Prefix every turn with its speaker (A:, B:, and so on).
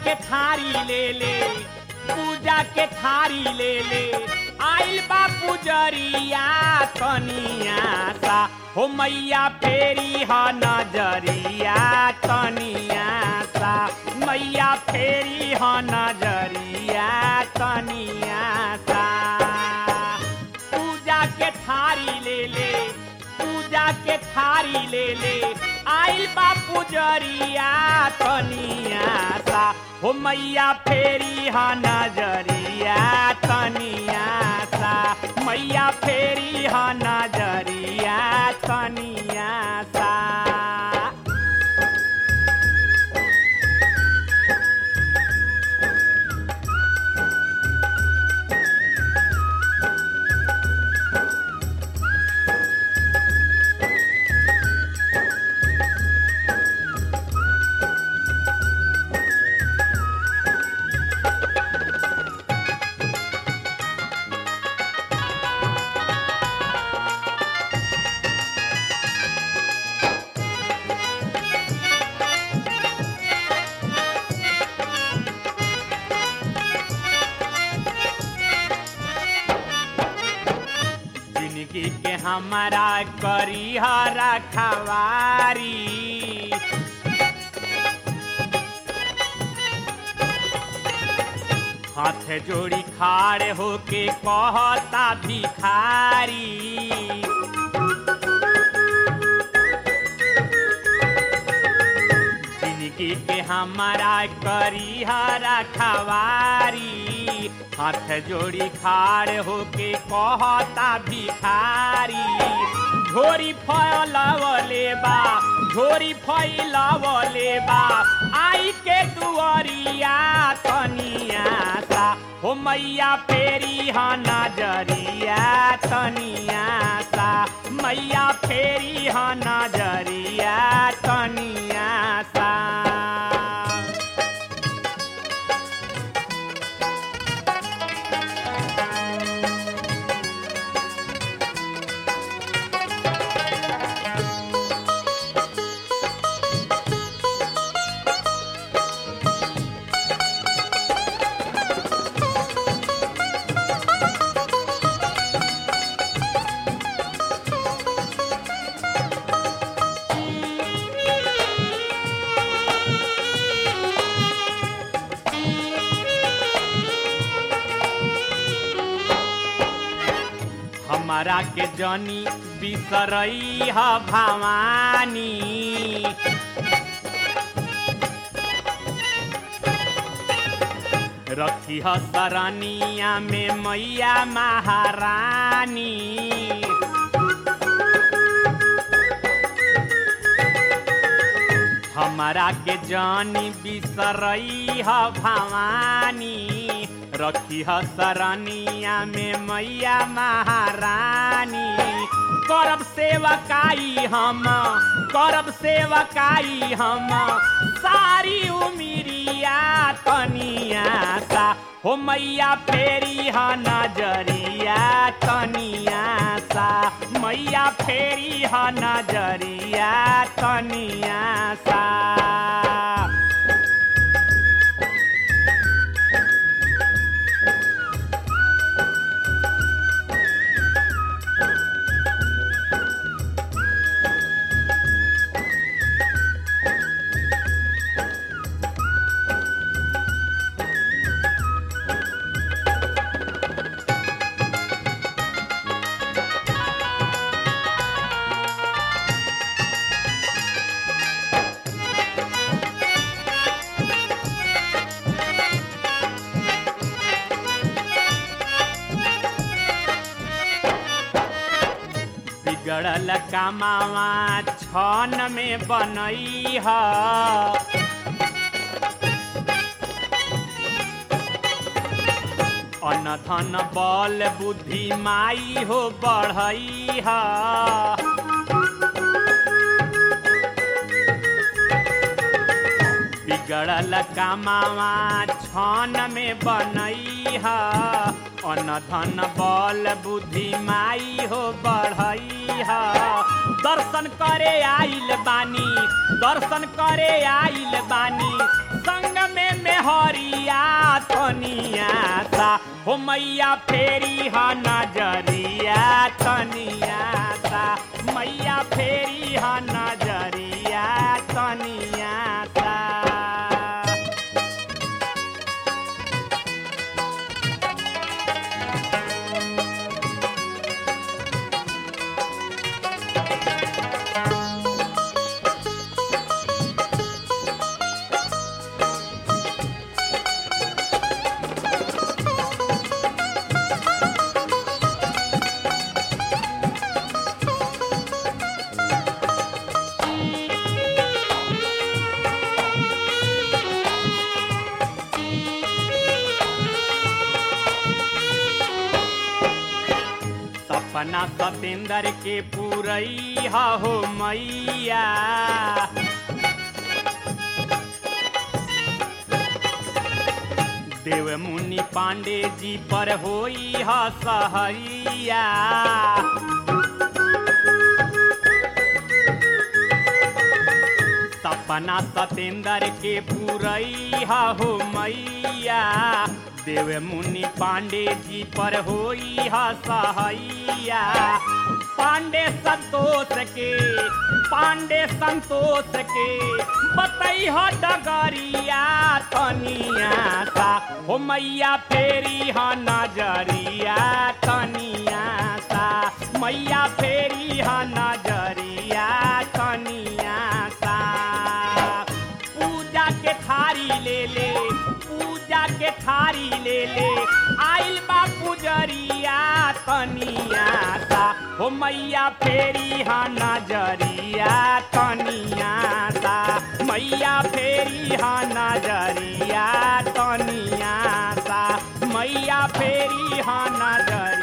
A: के थारी ले ले पूजा के थारी ले ले आइल बा पुजरिया कनिया सा हो मैया फेरी ह नजरिया कनिया सा मैया फेरी ह नजरिया कनिया सा पूजा के थारी ले ले पूजा के थारी ले ले आइल बा पुजरिया कनिया सा हो मैया फेरी ह नजरिया कनिया सा मैया फेरी ह नजरिया कनिया सा जिंदगी के हमारा करी हरा खवारी हाथ जोड़ी खाड़ होके कहता भिखारी जिंदगी के हमारा करी हरा खवारी हाथ जोड़ी खाड़ होके कहता भिखारी झोरी फैलावले बा झोरी फैलावले बा आई के दुआरिया तनिया सा हो मैया फेरी ह नजरिया तनिया सा मैया फेरी ह नजरिया तनिया सा हमारा के जनी बिसरई ह भवानी रखी ह सरनिया में मैया महारानी हमारा के जानी बिसरई ह भवानी रखी ह सरनिया में मैया महारानी करब सेवकाई हम करब सेवकाई हम सारी उमिरिया तनिया सा हो मैया फेरी ह नजरिया तनिया सा मैया फेरी ह नजरिया तनिया सा बिगड़ल कमावा छन में बनई ह अनधन बल बुद्धि माई हो बढ़ई ह बिगड़ल कमावा छन में बनई ह अनधन बल बुद्धि माई हो बढ़ई ह दर्शन करे आइल बानी दर्शन करे आइल बानी संग में मेहरिया तनिया सा हो मैया फेरी हा नजरिया तनिया सा मैया फेरी हा नजरिया तनिया सा सपना सतेंद्र के पूरई हो मैया देव मुनि पांडे जी पर होई ह सहैया सपना सतेंद्र के पूरई हो मैया देव मुनि पांडे जी पर होई ह सहैया पांडे संतोष के पांडे संतोष के बतई ह डगरिया तनिया सा हो मैया फेरी ह नजरिया तनिया सा मैया फेरी ह नजरिया तनिया सा पूजा के थारी ले ले पूजा के थारी ले ले आइल बा पुजरिया तनिया सा हो मैया फेरी हा नजरिया तनिया सा मैया फेरी हा नजरिया तनिया सा मैया फेरी हा नजरिया